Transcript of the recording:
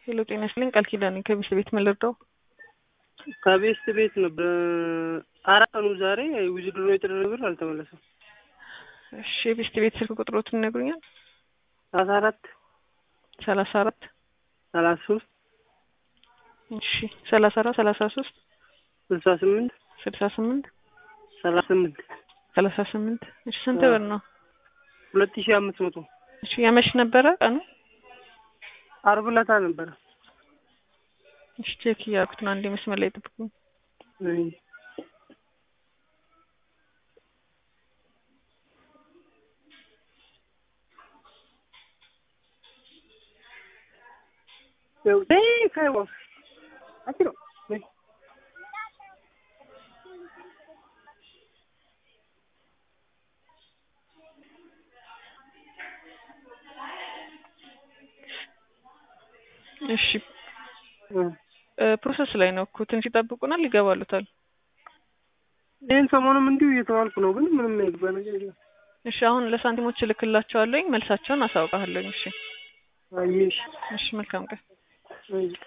ሄሎ ጤና ይስጥልኝ ቃል ኪዳን ነኝ ከቤት ቤት ምን ልርዳው? ከቤስት ቤት ነበር አራት ቀኑ ዛሬ ውዝድሮ የተደረገ ብር አልተመለሰም። እሺ የቤስት ቤት ስልክ ቁጥሮትን ይነግሩኛል? ሰላሳ አራት ሰላሳ አራት ሰላሳ ሶስት እሺ ሰላሳ አራት ሰላሳ ሶስት ስልሳ ስምንት ስልሳ ስምንት ሰላሳ ስምንት ሰላሳ ስምንት እሺ ስንት ብር ነው? ሁለት ሺህ አምስት መቶ እሺ ያመሽ ነበረ ቀኑ? አርብ ዕለት ነበረ። እሺ ቼክ እያደረኩት ነው። አንዴ መስመር ላይ ጠብቁኝ። አይ Eu dei, caiu. Atirou. Vem. እሺ ፕሮሰስ ላይ ነው እኮ ትንሽ ይጠብቁናል፣ ይገባሉታል። ይህን ሰሞኑም እንዲሁ እየተባልኩ ነው፣ ግን ምንም የገባ ነገር የለም። እሺ አሁን ለሳንቲሞች እልክላቸዋለሁኝ፣ መልሳቸውን አሳውቃለሁኝ። እሺ አየሽ እሺ መልካም ቀን። አይ